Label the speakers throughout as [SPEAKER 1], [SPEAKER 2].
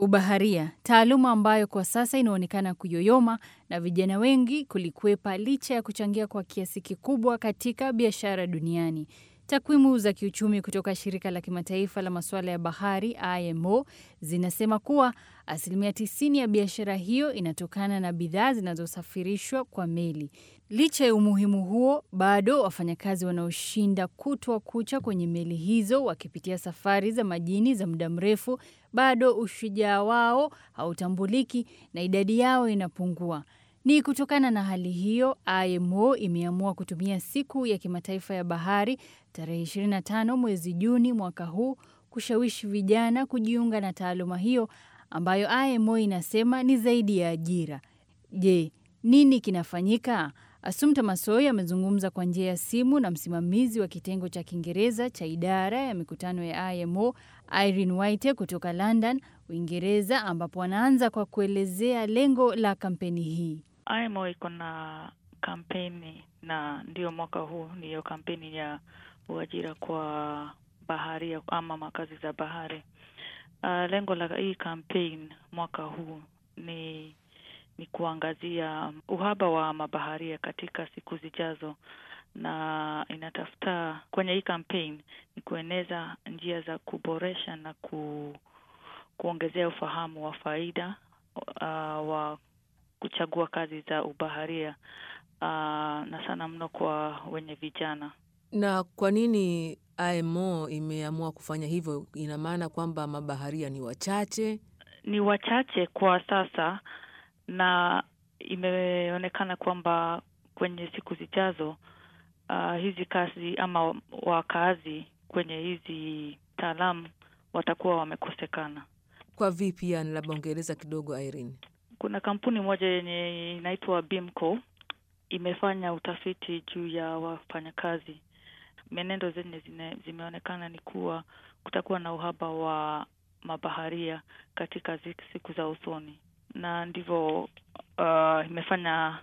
[SPEAKER 1] Ubaharia, taaluma ambayo kwa sasa inaonekana kuyoyoma na vijana wengi kulikwepa licha ya kuchangia kwa kiasi kikubwa katika biashara duniani. Takwimu za kiuchumi kutoka shirika la kimataifa la masuala ya bahari IMO zinasema kuwa asilimia 90 ya biashara hiyo inatokana na bidhaa zinazosafirishwa kwa meli. Licha ya umuhimu huo, bado wafanyakazi wanaoshinda kutwa kucha kwenye meli hizo wakipitia safari za majini za muda mrefu, bado ushujaa wao hautambuliki na idadi yao inapungua. Ni kutokana na hali hiyo, IMO imeamua kutumia siku ya kimataifa ya bahari tarehe 25 mwezi Juni mwaka huu kushawishi vijana kujiunga na taaluma hiyo ambayo IMO inasema ni zaidi ya ajira. Je, nini kinafanyika? Asumta Masoi amezungumza kwa njia ya simu na msimamizi wa kitengo cha Kiingereza cha idara ya mikutano ya IMO Irene White kutoka London, Uingereza, ambapo anaanza kwa kuelezea lengo la kampeni hii.
[SPEAKER 2] IMO iko na kampeni na ndio mwaka huu ndiyo kampeni ya uajira kwa baharia ama makazi za bahari. Uh, lengo la hii campaign mwaka huu ni ni kuangazia uhaba wa mabaharia katika siku zijazo, na inatafuta kwenye hii campaign ni kueneza njia za kuboresha na ku, kuongezea ufahamu wa faida uh, wa kuchagua kazi za ubaharia uh, na sana mno kwa wenye vijana.
[SPEAKER 3] Na kwa nini IMO imeamua kufanya hivyo? Ina maana kwamba mabaharia ni wachache?
[SPEAKER 2] Ni wachache kwa sasa, na imeonekana kwamba kwenye siku zijazo uh, hizi kazi ama wakazi kwenye hizi taalamu watakuwa wamekosekana.
[SPEAKER 3] Kwa vipi? Yani labda ungeeleza kidogo Irene.
[SPEAKER 2] Kuna kampuni moja yenye inaitwa Bimco imefanya utafiti juu ya wafanyakazi. Menendo zenye zine, zimeonekana ni kuwa kutakuwa na uhaba wa mabaharia katika siku za usoni, na ndivyo uh, imefanya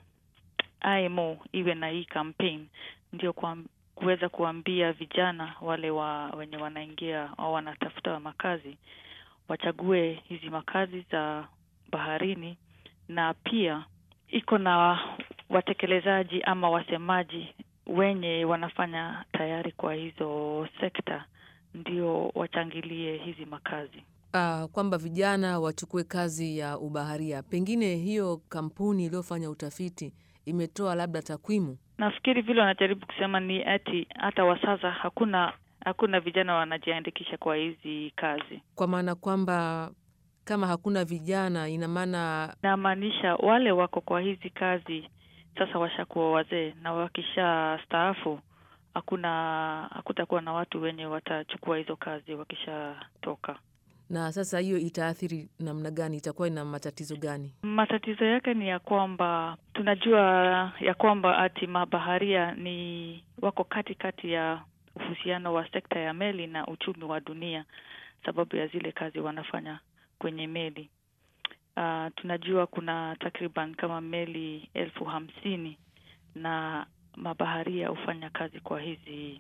[SPEAKER 2] IMO iwe na hii campaign ndio kwa kuweza kuambia vijana wale wa wenye wanaingia au wanatafuta makazi wachague hizi makazi za baharini, na pia iko na watekelezaji ama wasemaji wenye wanafanya tayari kwa hizo sekta ndio wachangilie hizi makazi.
[SPEAKER 3] Uh, kwamba vijana wachukue kazi ya ubaharia. Pengine hiyo kampuni iliyofanya utafiti imetoa labda takwimu.
[SPEAKER 2] Nafikiri vile wanajaribu kusema ni ati hata wa sasa hakuna hakuna vijana wanajiandikisha kwa hizi kazi,
[SPEAKER 3] kwa maana kwamba kama hakuna vijana, ina maana
[SPEAKER 2] namaanisha wale wako kwa hizi kazi sasa washakuwa wazee, na wakisha staafu hakuna hakutakuwa na watu wenye watachukua hizo kazi wakishatoka.
[SPEAKER 3] Na sasa hiyo itaathiri namna gani? Itakuwa ina matatizo gani?
[SPEAKER 2] Matatizo yake ni ya kwamba tunajua ya kwamba ati mabaharia ni wako katikati kati ya uhusiano wa sekta ya meli na uchumi wa dunia, sababu ya zile kazi wanafanya kwenye meli. Uh, tunajua kuna takriban kama meli elfu hamsini na mabaharia hufanya kazi kwa hizi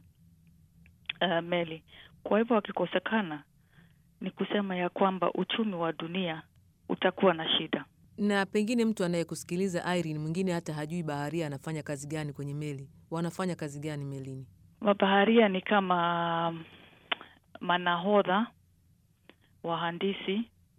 [SPEAKER 2] uh, meli. Kwa hivyo wakikosekana, ni kusema ya kwamba uchumi wa dunia utakuwa na shida.
[SPEAKER 3] Na pengine mtu anayekusikiliza Irene, mwingine hata hajui baharia anafanya kazi gani kwenye meli. Wanafanya kazi gani melini?
[SPEAKER 2] Mabaharia ni kama manahodha, wahandisi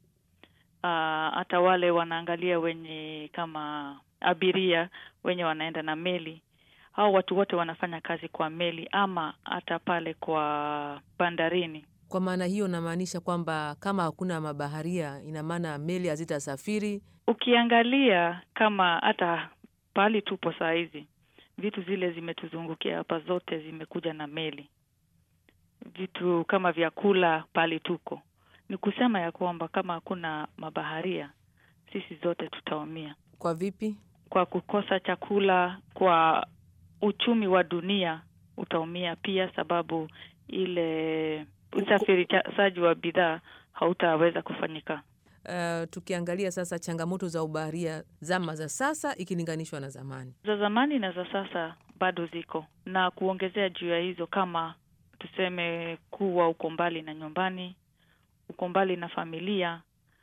[SPEAKER 2] hata uh, wale wanaangalia wenye kama abiria wenye wanaenda na meli. Hao watu wote wanafanya kazi kwa meli ama hata pale kwa bandarini.
[SPEAKER 3] Kwa maana hiyo, namaanisha kwamba kama hakuna mabaharia, ina maana meli hazitasafiri.
[SPEAKER 2] Ukiangalia kama hata pahali tupo saa hizi, vitu zile zimetuzungukia hapa zote zimekuja na meli, vitu kama vyakula pahali tuko ni kusema ya kwamba kama hakuna mabaharia sisi zote tutaumia.
[SPEAKER 3] Kwa vipi?
[SPEAKER 2] Kwa kukosa chakula, kwa uchumi wa dunia utaumia pia, sababu ile usafirishaji wa bidhaa hautaweza kufanyika.
[SPEAKER 3] Uh, tukiangalia sasa changamoto za ubaharia zama za sasa ikilinganishwa na zamani,
[SPEAKER 2] za zamani na za sasa bado ziko, na kuongezea juu ya hizo, kama tuseme kuwa uko mbali na nyumbani uko mbali na familia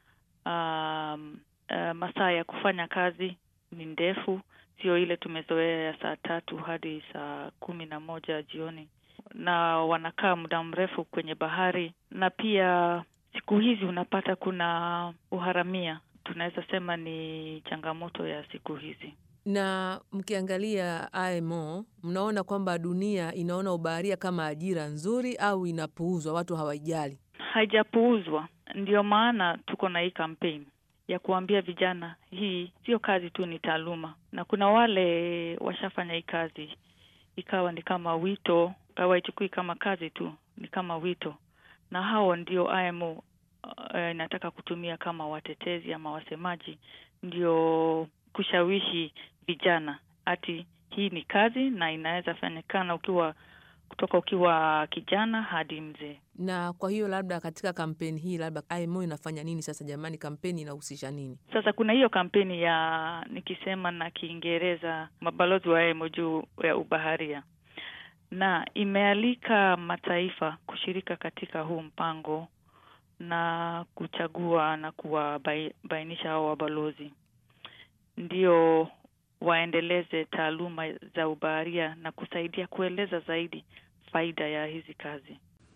[SPEAKER 2] um, uh, masaa ya kufanya kazi ni ndefu, sio ile tumezoea ya saa tatu hadi saa kumi na moja jioni, na wanakaa muda mrefu kwenye bahari, na pia siku hizi unapata kuna uharamia, tunaweza sema ni changamoto ya siku hizi.
[SPEAKER 3] Na mkiangalia IMO, mnaona kwamba dunia inaona ubaharia kama ajira nzuri au inapuuzwa, watu hawaijali?
[SPEAKER 2] Haijapuuzwa, ndio maana tuko na hii kampeni ya kuambia vijana hii sio kazi tu, ni taaluma, na kuna wale washafanya hii kazi ikawa ni kama wito, hawaichukui kama kazi tu, ni kama wito, na hao ndio IMO uh, inataka kutumia kama watetezi ama wasemaji, ndio kushawishi vijana ati hii ni kazi na inaweza fanyikana ukiwa kutoka ukiwa kijana hadi mzee.
[SPEAKER 3] Na kwa hiyo labda katika kampeni hii labda IMO inafanya nini sasa? Jamani, kampeni inahusisha nini?
[SPEAKER 2] Sasa kuna hiyo kampeni ya nikisema na Kiingereza mabalozi wa IMO juu ya ubaharia, na imealika mataifa kushirika katika huu mpango na kuchagua na kuwabainisha hao wabalozi ndio waendeleze taaluma za ubaharia na kusaidia kueleza zaidi faida ya hizi kazi.